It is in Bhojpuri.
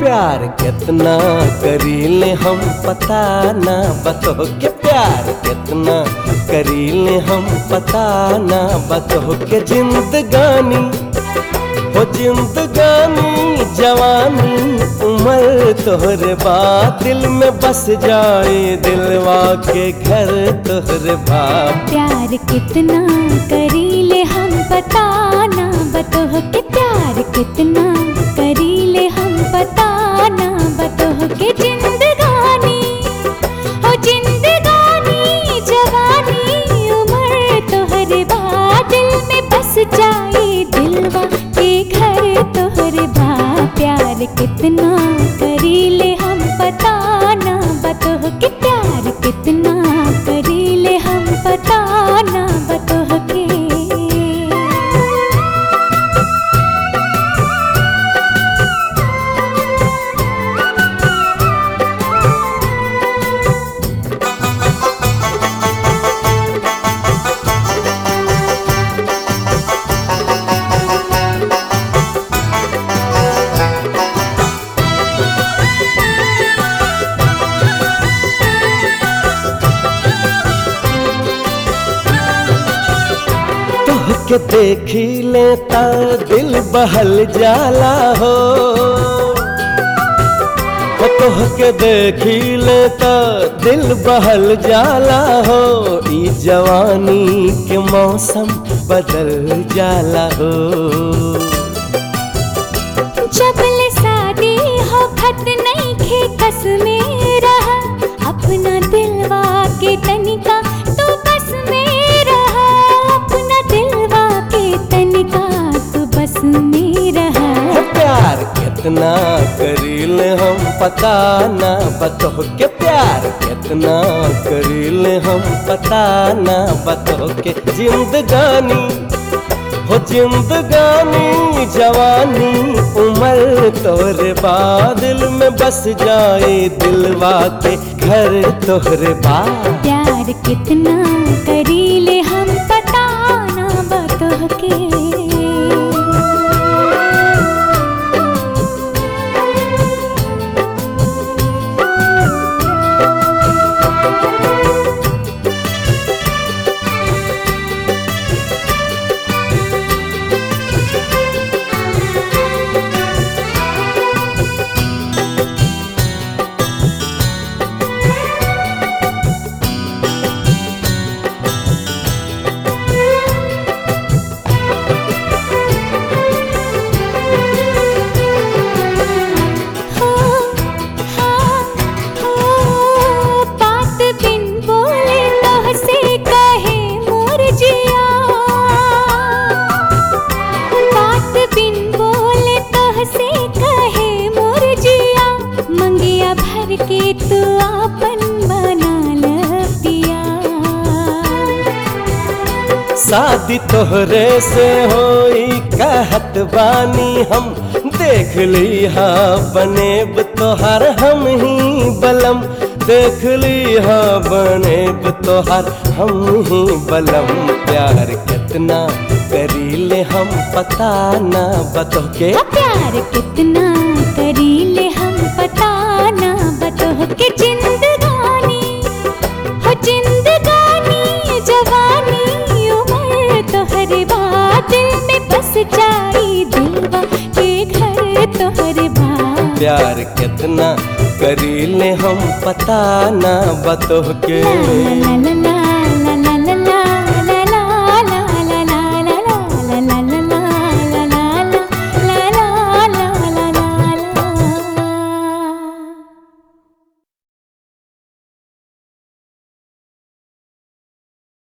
प्यार कितना करीले हम पता ना बतो के प्यार कितना करीले हम पता ना बतो के जिंदगानी हो जिंदगानी जवानी उम्र तोहरे बात दिल में बस जाए दिलवा के घर तोहरे बात प्यार कितना करीले हम बताना बतोह के प्यार कितना करीले हम बताना बतोह के जिंदगानी हो जिंदगानी जवानी उम्र तोहरे बाद दिल में बस जाए दिलवा के घर तोहरे बा प्यार कितना करीले हम बताना बतोह के प्यार कितना करीले हम बताना बतोह के तोह के देखी लेता दिल बहल जाला हो ओ तोह के देखी लेता दिल बहल जाला हो ई जवानी के मौसम बदल जाला हो जबल शादी हो खत नहीं खे कस में रहा अपना दिलवा के तनिका तू बस में रहा अपना दिलवा के तनिका तू बस में रहा हो प्यार कितना करील हम पता ना बतो के प्यार कितना करील हम पता ना बतो के जिंदगानी हो जिंदगानी जवानी उम्र तोहरे बादल में बस जाए दिलवा के घर तोहरे बाद प्यार कितना करीले हम बताना बतोह के हो हाँ हो बात बिन बोले तोह से कहे मोर जिया बात बिन बोले तोह से कहे मोर जिया मंगिया भर के तू आपन बना ल पिया शादी तोहरे से होई कहत बानी हम देख ली हा बनेब तोहर हम ही बलम देख ली हा बनेब तोहर हम ही बलम प्यार कितना करीले हम पता ना बतो के प्यार कितना करीले हम बताना बतोह के जिंदगानी हो जिंदगानी जवानी उम्र तोहरे बाद दिल में बस जाई दिलवा के घर तोहरे बाद प्यार कितना करीले हम पता ना बतो के ला ला ला ला